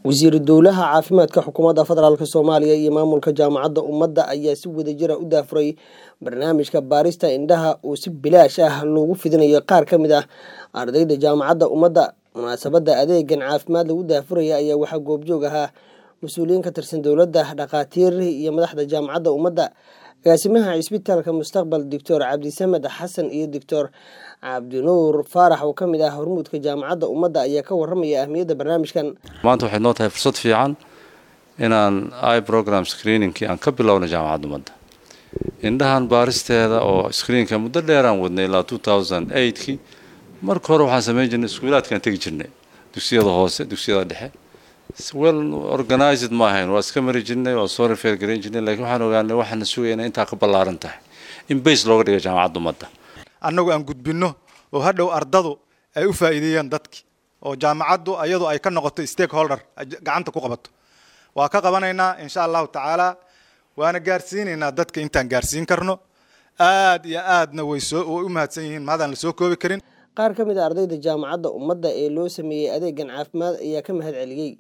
wasiiru dowlaha caafimaadka xukuumadda federaalk soomaaliya iyo maamulka jaamacadda ummadda ayaa si wadajira u daafuray barnaamijka baarista indhaha oo si bilaash ah loogu fidinayo qaar ka mid ah ardayda jaamacadda ummadda munaasabadda adeegan caafimaad lagu daafuraya ayaa waxaa goobjoog ahaa mas-uuliyiin ka tirsan dowladda dhakhaatiir iyo madaxda jaamacadda ummadda agaasimaha cisbitaalka mustaqbal doctor cabdisamed xasan iyo doctor cabdinuur faarax oo ka mid ah hormuudka jaamacadda ummadda ayaa ka waramaya ahmiyadda barnaamijkan maanta waxay noo tahay fursad fiican inaan i program screeningkii aan ka bilowna jaamacadda ummadda indhahan baaristeeda oo screenka muddo dheeraan wadnay ilaa two thousand eightkii marka hore waxaan samayn jirnay iskuulaadkaan tegi jirnay dugsiyada hoose dugsiyada dhexe well organized ma ahayn waa iska mari jirnay waa soo refer garayn jirnay lakiin waxaan ogaanay waxaana sugaya inay intaa ka ballaaran tahay in base looga dhiga jaamacadda ummadda annagu aan gudbinno oo hadhow ardadu ay u faa'iideeyaan dadki oo jaamacaddu iyadu ay ka noqoto stakeholder gacanta ku qabato waa ka qabanaynaa insha allahu tacaala waana gaarsiinaynaa dadka intaan gaarsiin karno aad iyo aadna way soo way u mahadsan yihiin maadaan la soo koobi karin qaar ka mid a ardayda jaamacadda ummadda ee loo sameeyey adeegan caafimaad ayaa ka mahad celiyey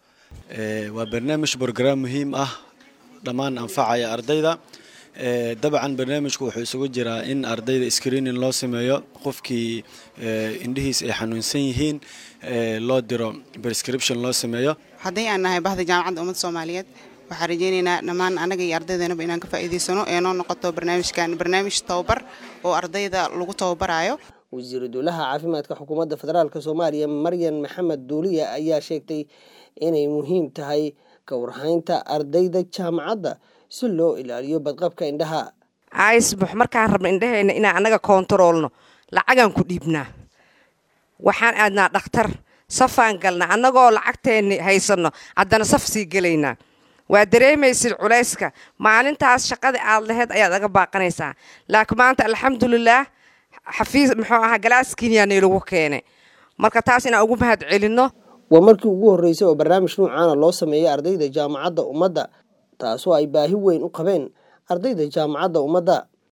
waa barnaamij brograam muhiim ah dhammaan anfacaya ardayda dabcan barnaamijku wuxuu isugu jiraa in ardayda screening loo sameeyo qofkii indhihiis ay xanuunsan yihiin loo diro prescription loo sameeyo haddii aan nahay bahda jaamacadda ummadda soomaaliyeed waxaan rajeynaynaa dhammaan anaga iyo ardaydeennaba inaan ka faa'iidaysano ee noo noqoto barnaamijkan barnaamij tababar oo ardayda lagu tababarayo wasiiru dowlaha caafimaadka xukuumadda federaalk soomaaliya maryan maxamed duuliya ayaa sheegtay inay muhiim tahay ka warhaynta ardayda jaamacadda si loo ilaaliyo badqabka indhaha aisbux markaan rabno indhaheenna inaan annaga koontaroolno lacagaan ku dhiibnaa waxaan aadnaa dhakhtar safaan galnaa annagoo lacagteenni haysanno haddana saf sii gelaynaa waa dareemaysid culayska maalintaas shaqada aad laheyd ayaad aga baaqanaysaa laakiin maanta alxamdulilaah xafiis muxuu ahaa galaaskiiniyaa naylagu keenay marka taas inaan ugu mahad celinno waa markii ugu horreysay oo barnaamij nuucaana loo sameeyay ardayda jaamacadda ummadda taasoo ay baahi weyn u qabeen ardayda jaamacadda ummadda